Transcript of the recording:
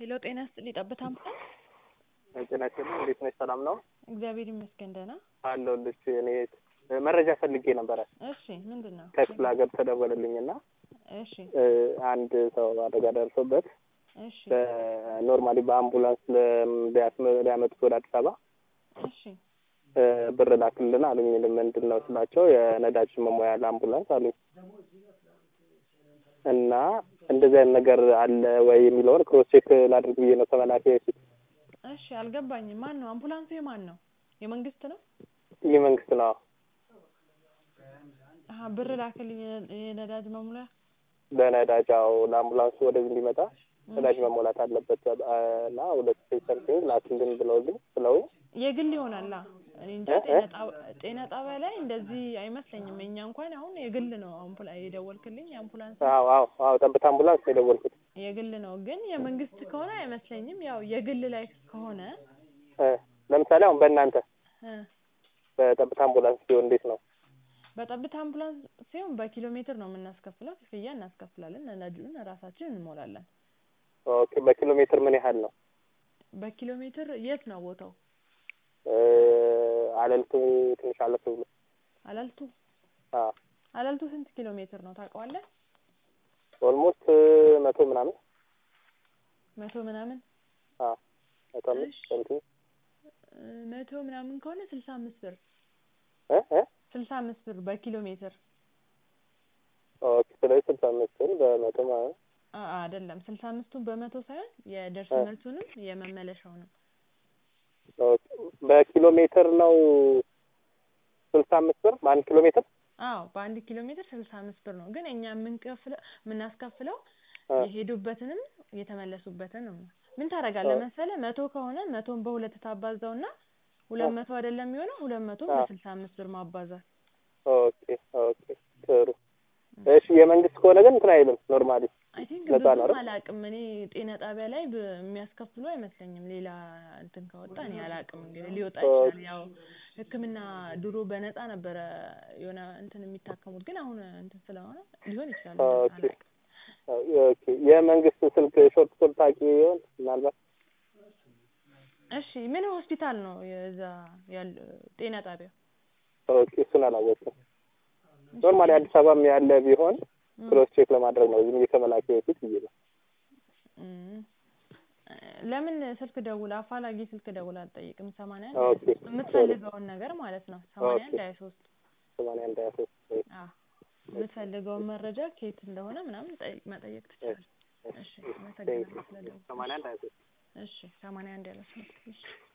ሄሎ ጤና ይስጥልኝ ጠብታ አምቡላንስ ጤና ይስጥልኝ እንዴት ነሽ? ሰላም ነው እግዚአብሔር ይመስገን ደህና አለሁልሽ። እኔ መረጃ ፈልጌ ነበረ እሺ ምንድን ነው ከክፍለ ሀገር ተደወለልኝ እና እሺ አንድ ሰው አደጋ ደርሶበት እሺ ኖርማሊ በአምቡላንስ ሊያመጡት ወደ አዲስ አበባ እሺ ብር ላክልን አሉኝ። ምንድን ነው ስላቸው የነዳጅ መሙያ ለአምቡላንስ አሉኝ እና እንደዚህ አይነት ነገር አለ ወይ የሚለውን ክሮስ ቼክ ላድርግ ብዬ ነው ከመላኬ በፊት። እሺ አልገባኝም ማን ነው አምቡላንሱ የማን ነው የመንግስት ነው ይህ መንግስት ነው አሀ ብር ላክልኝ የነዳጅ መሙያ ለነዳጅ አዎ ለአምቡላንሱ ወደዚህ እንዲመጣ ነዳጅ መሞላት አለበት እና ሁለት ፐርሰንት ላክልን ብለውልኝ ብለውኝ የግል ይሆናላ እኔ እንጃ እ? ጤና ጣብ- ጤና ጣቢያ ላይ እንደዚህ አይመስለኝም እኛ እንኳን አሁን የግል ነው አምቡላ የደወልክልኝ የአምቡላንስ አዎ አዎ አዎ ጠብታ አምቡላንስ ነው የደወልኩት የግል ነው ግን የመንግስት ከሆነ አይመስለኝም ያው የግል ላይ ከሆነ እ ለምሳሌ አሁን በእናንተ እ በጠብታ አምቡላንስ ሲሆን እንዴት ነው? በጠብታ አምቡላንስ ሲሆን በኪሎ ሜትር ነው የምናስከፍለው ክፍያ እናስከፍላለን ነዳጁን ራሳችን እንሞላለን ኦኬ በኪሎ ሜትር ምን ያህል ነው? በኪሎ ሜትር የት ነው ቦታው እ አለልቱ ትንሽ አለፍ ብሎ አላልቱ አዎ አላልቱ ስንት ኪሎ ሜትር ነው ታውቀዋለህ ኦልሞስት መቶ ምናምን መቶ ምናምን አዎ መቶ አምስት እሺ። ሰምቲንግ እ መቶ ምናምን ከሆነ ስልሳ አምስት ብር እ እ ስልሳ አምስት ብር በኪሎ ሜትር ኦኬ ስለዚህ ስልሳ አምስትን በመቶ ማለት አ- አይደለም ስልሳ አምስቱን በመቶ ሳይሆን የደርስ እ። መልሱንም የመመለሻውንም ኦኬ በኪሎ ሜትር ነው ስልሳ አምስት ብር በአንድ ኪሎ ሜትር አዎ በአንድ ኪሎ ሜትር ስልሳ አምስት ብር ነው ግን እኛ የምንከፍለው የምናስከፍለው እ የሄዱበትንም የተመለሱበትንም ነው ምን ታደርጋለህ እ። መሰለህ መቶ ከሆነ መቶን በሁለት ታባዛውና ሁለት እ። መቶ አይደለም የሚሆነው ሁለት መቶ አ። በስልሳ አምስት ብር ማባዛት ኦኬ ኦኬ ጥሩ እሺ የመንግስት ከሆነ ግን እንትን አይልም ኖርማሊ አይ ቲንክ ነፃ ነው ብዙም አይደል? አላውቅም እኔ ጤና ጣቢያ ላይ ብ- የሚያስከፍሉ አይመስለኝም ሌላ እንትን ከወጣ እኔ አላውቅም እንግዲህ ሊወጣ ይችላል ያው ህክምና ድሮ በነፃ ነበረ የሆነ እንትን የሚታከሙት ግን አሁን እንትን ስለሆነ ሊሆን ይችላል እንደዛ ኦኬ አላውቅም ኦኬ የመንግስት ስልክ ሾርት ኮል ታውቂ ይሆን ምናልባት እሺ ምን ሆስፒታል ነው የዛ ያለ ጤና ጣቢያ ኦኬ እሱን አላወቅኩም ኖርማሊ አዲስ አበባም ያለ ቢሆን እም፣ ክሮስ ቼክ ለማድረግ ነው ዝም ብዬ ከመላኬ በፊት ብዬ ነው እም። ለምን ስልክ ደውል አፋላጊ ስልክ ደውል አልጠይቅም ሰማንያ አንድ ኦኬ ሀያ ሶስት የምትፈልገውን ነገር ማለት ነው ሰማንያ አንድ ኦኬ ሀያ ሶስት ሰማንያ አንድ ሀያ ሶስት አዎ የምትፈልገውን መረጃ ከየት እንደሆነ ምናምን ጠይቅ መጠየቅ ትችላለህ እሺ አመሰግናለሁ ስለደወልክ ሰማንያ አንድ ሀያ ሶስት እሺ ሰማንያ አንድ ያለ እሺ